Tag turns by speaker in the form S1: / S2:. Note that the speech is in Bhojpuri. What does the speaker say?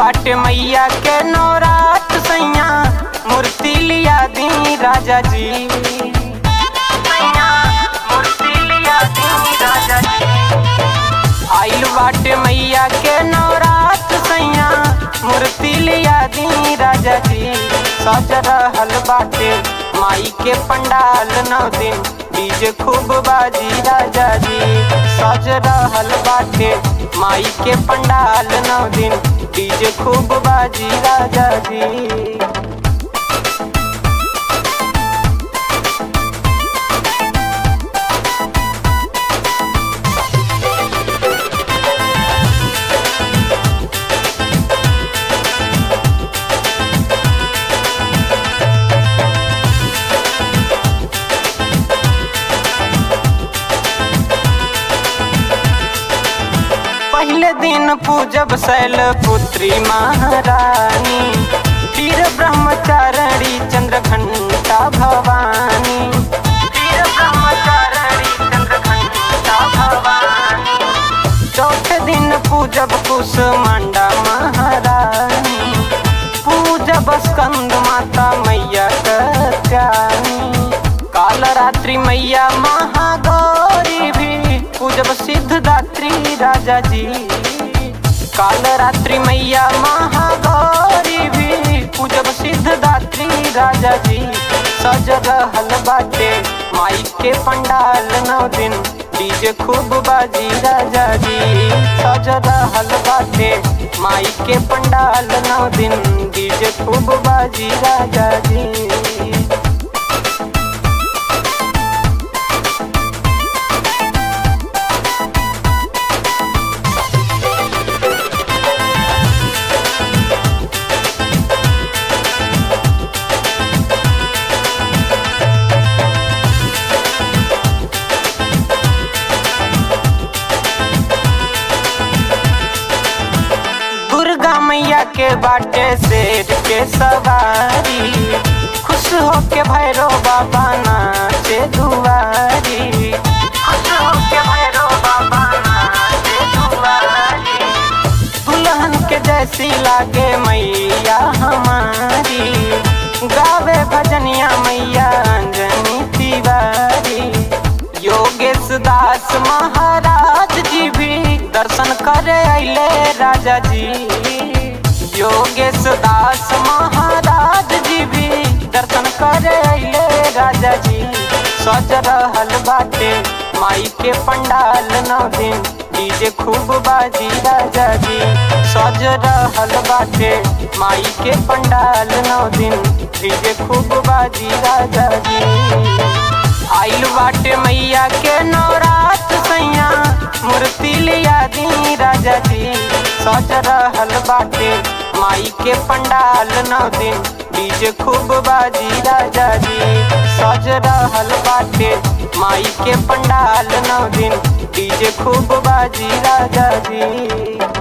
S1: बाटे मैया के नौरात सैया मूर्ति लिया दी राजा जी सैया, मूर्ति लिया दी राजा जी। आइल बाटे मैया के नवरात सैया मूर्ति लिया दी राजा जी सज रहल बाटे माई के पंडाल नौ दिन डीजे खूब बाजी राजा जी सज रहल बाटे माई के पंडाल नौ दिन डीजे खूब बाजी राजा जी पहले दिन पूजब शैल पुत्री महारानी फिर ब्रह्मचारिणी चंद्र घंटा भवानी फिर ब्रह्मचारिणी चंद्र घंटा भवानी चौथे दिन पूजब कुसमांडा महारानी पूजब स्कंद माता मैया कत्यानी काल रात्रि मैया महागौरी भी पूजब सिद्धदात्री राजा जी काल रात्रि मैया महागौरी भी पूजब सिद्धदात्री राजा जी सज रहल बाटे माई के पंडाल नौ दिन डीजे खूब बाजी राजा जी सज रहल बाटे माई के पंडाल नौ दिन डीजे खूब बाजी राजा जी दुर्गा मैया के बाटे शेर के सवारी खुश होके भैरो बाबा नाचे दुआरी खुश होके भैरो बाबा नाचे दुआरी दुल्हन के जैसी लागे मैया हमारी गावे भजनिया मैया अंजनी तिवारी योगेश दास महाराज जी भी दर्शन करे अले राजा जी योगेश दास महाराज जी भी दर्शन करे अले राजा जी सज रहल बाटे माई के पंडाल नौ दिन डीजे खूब बाजी राजा जी सज रहल बाटे माई के पंडाल नौ दिन डीजे खूब बाजी राजा जी आइल बाटे मैया के नवरात सैया मूर्ति लिया दी राजा जी सज रहल बाटे माई के पंडाल नौ दिन डीजे खूब बाजी राजा जी सज रहल बाटे माई के पंडाल नौ दिन डीजे खूब बाजी राजा जी